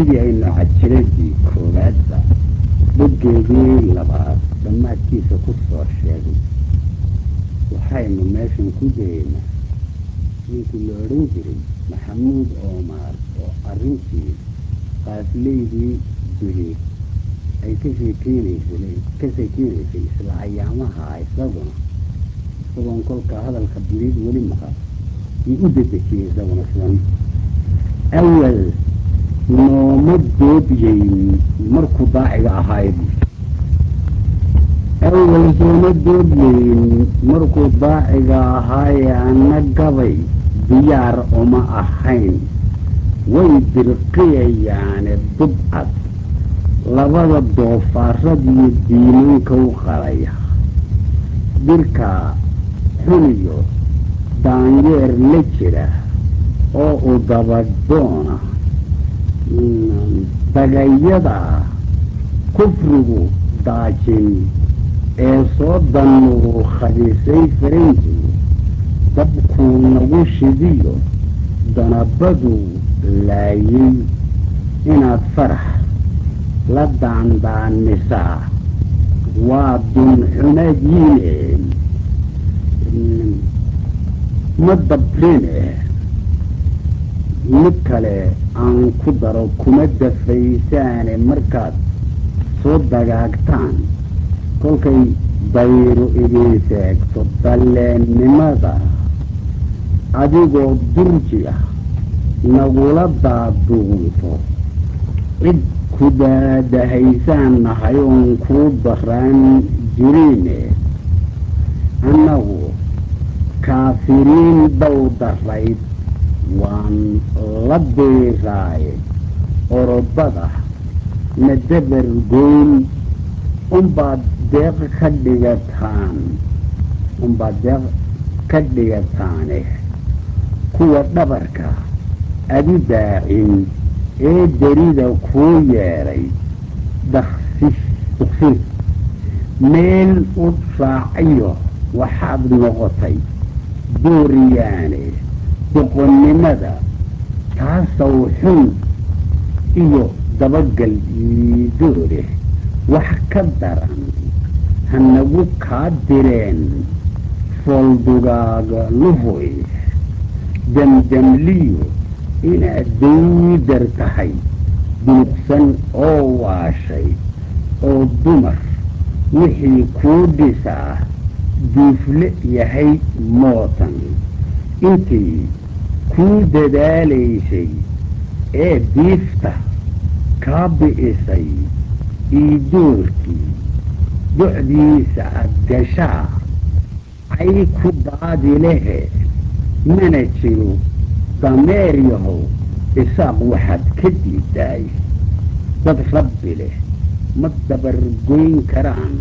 sidii aynu cajiradii koowaadba boggeedii labaad dhammaadkiisa ku soo sheegay waxaynu meeshan ku dayeynaa ninkii la odhan jiray maxamuud oomaar oo arrintii qaafleydii duhi ay ka sheekeynaysay ka sheekeynaysay isla ayaamaha isaguna isagoon kolka hadalka buriid weli maqan ii u dedejiyey isaguna sidan awal nooma doobyeyn markuu daaciga ahayd awal sooma doobyeyn markuu daaciga ahaaye ana gabay diyaar uma ahayn way dirqiyayaane dubcad labada doofaaradiyo diimanka u qalaya dirka xuniyo daanyeer la jira oo u dabadoona dagayada kufrigu daajin ee soo danuu khadisay faranjigu dabkuu nagu shidiyo danabadu laayay inaad farax la daandaanisaa waa dunxunadiine ma dabrine mid kale aan ku daro kuma dafaysaane markaad soo dagaagtaan kolkay dayru idin seegto dalleennimada adigoo durji ah nagula daaduunto cid ku daadahaysaan nahay oon kuu daraan jirine annagu kaafiriin dow darayd waan la diiraaye orobada na dabar goyn unbaad deeq ka dhigataan unbaad deeq ka dhigataane kuwa dhabarka adu daacin ee derida kuu yeedhay daksis duksin meel u raacayo waxaad noqotay dooriyaane boqonnimada taasaw xun iyo dabagal liidoole wax ka daran hanagu kaa direen fooldugaaga luhoy damdamliyo inaad daydar tahay dunuqsan oo waashay oo dumar wixii kuu dhisaa duufle yahay mootan intii kuu dadaalaysay ee diifta kaa bi'isay iidoorkii docdiisa ad gashaa cay ku daadi lehe mana jiro dameer yahow isaaq waxaad ka diidaay dad rabbi leh ma dabargoyn karaan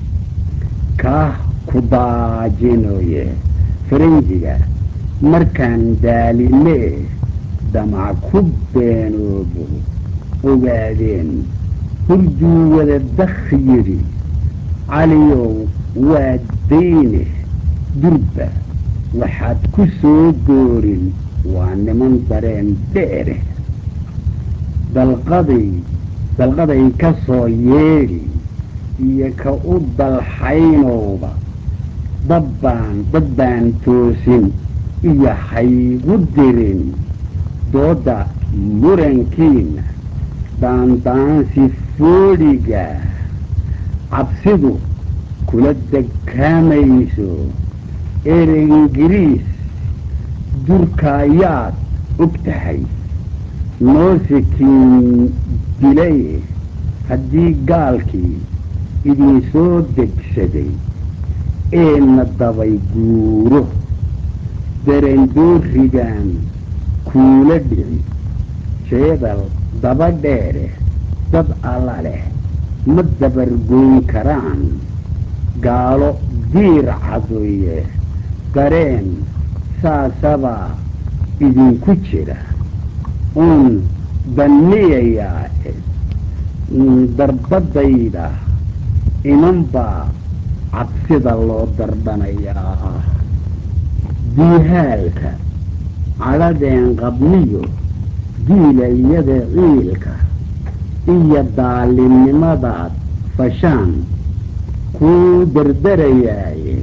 kaah ku daajinoye faranjiga markaan daalinee damac ku beenoobo ogaadeen hurduu wada dakh yidhi caliyow waa dayne durba waxaad ku soo doorin waa niman dareen dheere dalqaday dalqaday ka soo yeedhi iyo ka u dalxaynowba dabbaan dad baan toosin iyo haygu dirin doodda murankiina daandaansi foodhiga cabsidu kula degkaamayso erey ingiriis durkaayaad og tahay noosikiin dilay haddii gaalkii idinsoo degsaday eena dabay guuro darandoorigan kuula dhici jeedal daba dheere dad alla leh ma dabargoyn karaan gaalo diir cadoye dareen saasabaa idinku jira uun danniyayaa darbadayda imanbaa cabsida loo dardhanayaa diihaalka cadhadeen qabniyo diilayada ciilka iyo daalimnimadaad fashaan kuu dardarayaaye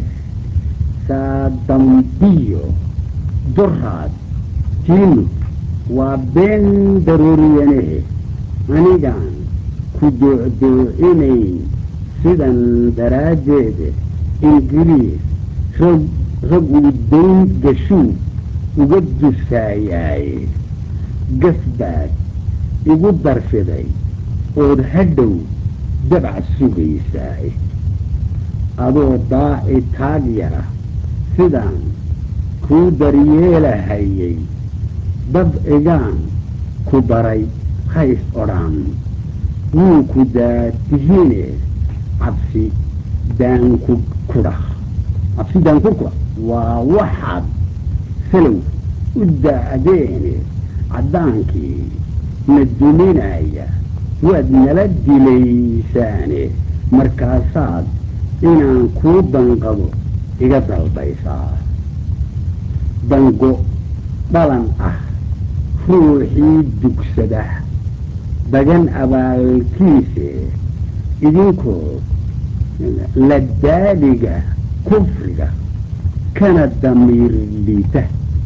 saadambiyo duraad tiinu waa been daruuriyanehe anigaan ku doocdoocinayn sidan daraaddeede ingiriis rag rag uu dayn gashuu uga dusaayaaye gasbaad igu darfiday ood hadhow dabac sugaysaaye adoo daaci taag yara sidaan kuu daryeelahayay dabcigaan ku baray hays odhaan wuu ku daadihine cabsi daanku kudhah cabsi daankurkudha waa waxaad salow u da'deene caddaankii na duminaya waad nala dilaysaane markaasaad inaan kuu danqado iga dalbaysaa dango dhalan ah ruuxii dugsada dagan abaalkiise idinkoo la daaliga kufriga kana damiir liita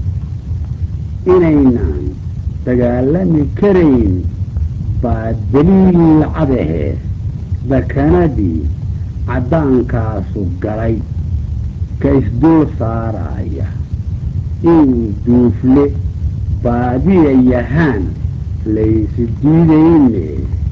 inaynaan dagaalami karayn baa daliil cadahe dakanadii caddaankaasu galay ka isdul saaraya inuu duufle baadiya yahaan laysu diidayne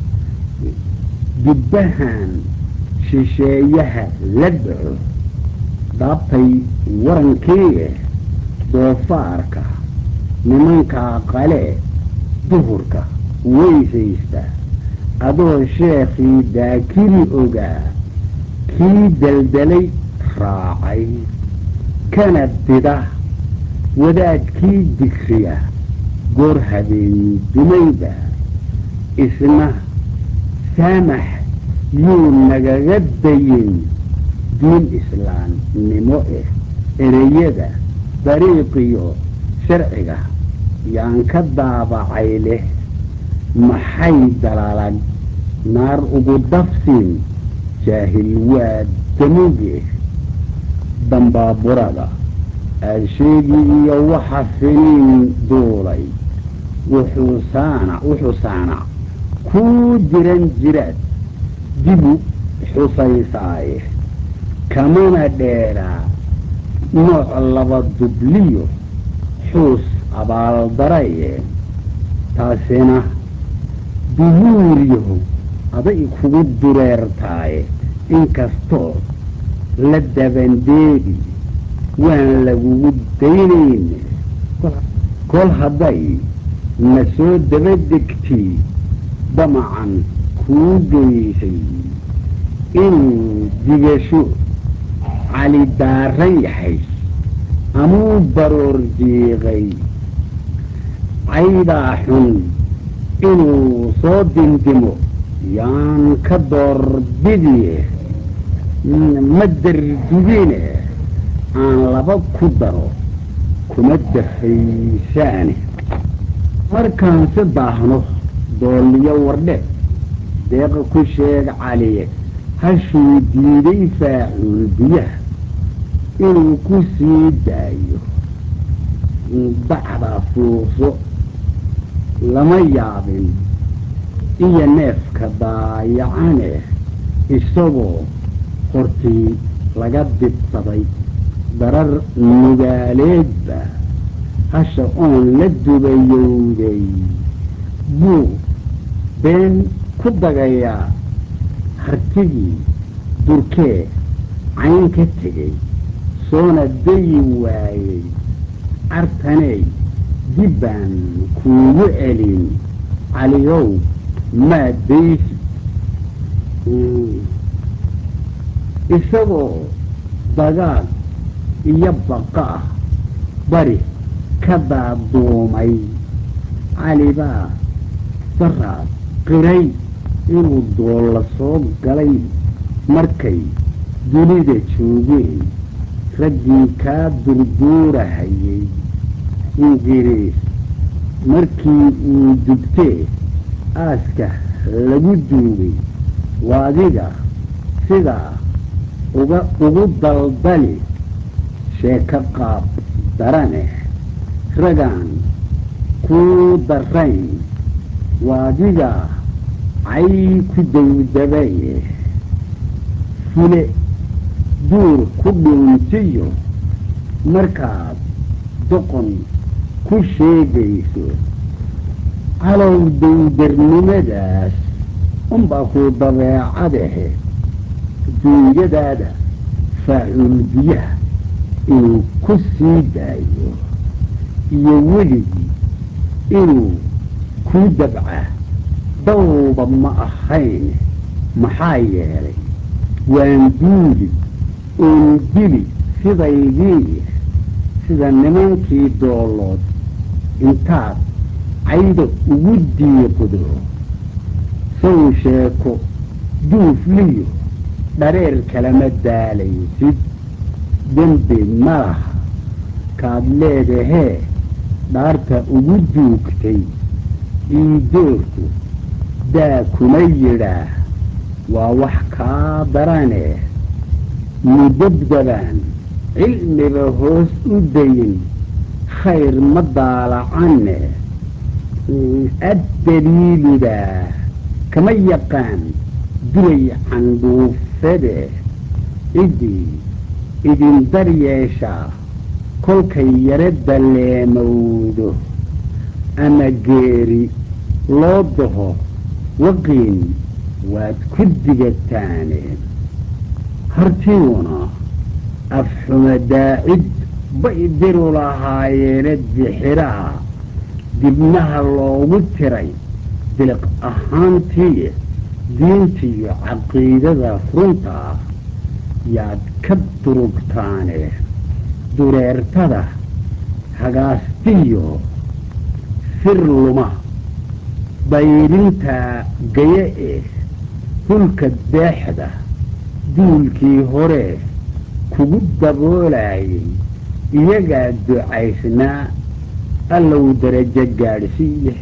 dubbahan shisheeyaha la dhaco daabtay warankii doofaarka nimankaa qale duhurka weysaysta adoo sheekhii daakiri ogaa kii daldalay raacay kana dida wadaadkii digriya goor habeen dumayda isna saamax yuu nagaga dayin diin islaamnimo eh ereyada dariiqiyo sharciga yaan ka daabacay leh maxay dalalag naar ugu dafsin jaahil waa damuge dambaaburada aasheegi iyo waxa finiin duulay wuxuu saana wuxuu saanac kuu diran jiraad dibu xusaysaaye kamana dheeraa nooc laba dubliyo xuus abaaldaraye taasina duhuuriyahu aday kugu dureertaaye inkastoo la dabandeedi waan lagugu daynayne kol hadday na soo dabadegtii damacan kuu geysay inuu digasho cali daaran yahay amuu baroor jiiqay caydaa xun inuu soo dindimo yaan ka doorbidiye ma dardugine aan laba ku daro kuma dafaysaane markaan si daahno dooliyo wardhe deeqa ku sheeg caliye hashuu diiday faacuul biyaha inuu ku sii daayo dacda fuuqso lama yaabin iyo neefka daayacane isagoo hortii laga dibsaday darar nugaaleedba hasha oon la dubayowday buu been ku dagayaa hartigii durkee cayn ka tegay soona dayi waayey cartaney dibbaan kuugu celin caliyow maa daysi isagoo dagaal iyo baqa ah bari ka daaduumay calibaa daraad qiray inuu doolla soo galay markay dunida joogeen raggii kaa durduurahayay ingiriis markii uu dugtee aaska lagu duugay waadiga sidaa uga ugu daldali sheeko qaab darane ragaan kuu darayn waadiga cay ku dawdabaye fule duur ku dhuuntiyo markaad doqon ku sheegayso calow dawdarnimadaas unbaa kuu dabeecadahe duunyadaada faacuul biyaha inuu ku sii daayo iyo weligii inuu kuu dabca dawba ma ahayn maxaa yeelay waan duuli oon dili sidaydii sida nimankii doolood intaad cayda ugu diiqdo sow sheeko duufliyo dhareer kalama daalaysid dembi ma laha kaad leedahee dhaarta ugu duugtay iidoorku daa kuma yidhaah waa wax kaa darane mudabdabaan cilmiba hoos u dayin khayr ma daalacanne addaliiludaa kama yaqaan dulay candhuufade ciddii idin daryeeshaa kolkay yaro daleemowdo ama geeri loo daho waqiin waad ku digataane hartiuna afxuma daacid bay diru lahaayeene dixiraha dibnaha loogu tiray diliq ahaantii diintiyo caqiidada runta ah yaad ka durugtaane dureertada hagaastiyo sir luma dayrinta gaye eh hulka deexda duulkii hore kugu daboolayay iyagaa ducaysnaa allow darajo gaadhsiiye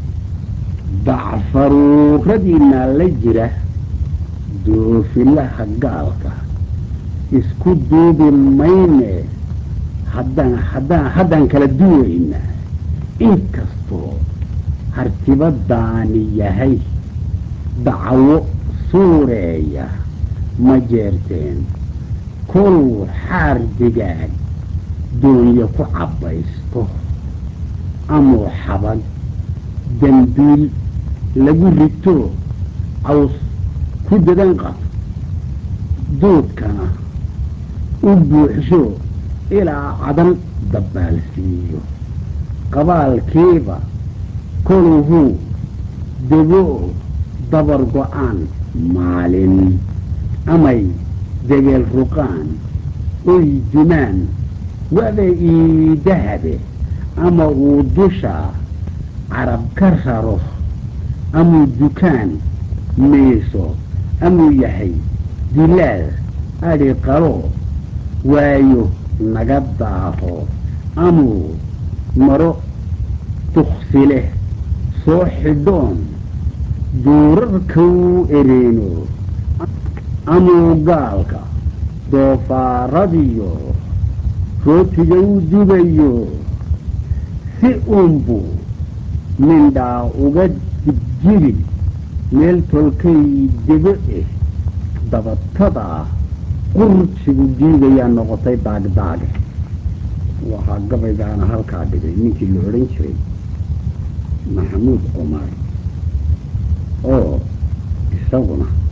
dacfaruuradiinaa la jira doofilaha gaalka isku duubi mayne haddaan haddaan haddaan kala duwaynaa inkastoo hartibadaani yahay dacwo suureeya ma jeerteen koluu xaar digaag doonyo ku cabbaysto amuu xabad dembiil lagu rito caws ku dadan qab duudkana u buuxsho ilaa cadan dabbaalsiiyo qabaalkiiba koluhuu dego dabar go-aan maalin amay degeel ruqaan oy dumaan waba ii dahabe ama uu dusha carab ka raro amuu dukaan miiso amuu yahay dilaal adhi qalo waayo naga daaho amuu maro duksi leh soo xidhoon duurarkau ereeno amuu gaalka doofaaradiyo rootiga u dubayo si uunbuu mindhaa uga dibjiri meel tolkay dego eh dabatadaa qursigu diigayaa noqotay daagdaage waxaa gabaygaana halkaa dhigay ninkii la odhan jiray maxamuud cumar oo isaguna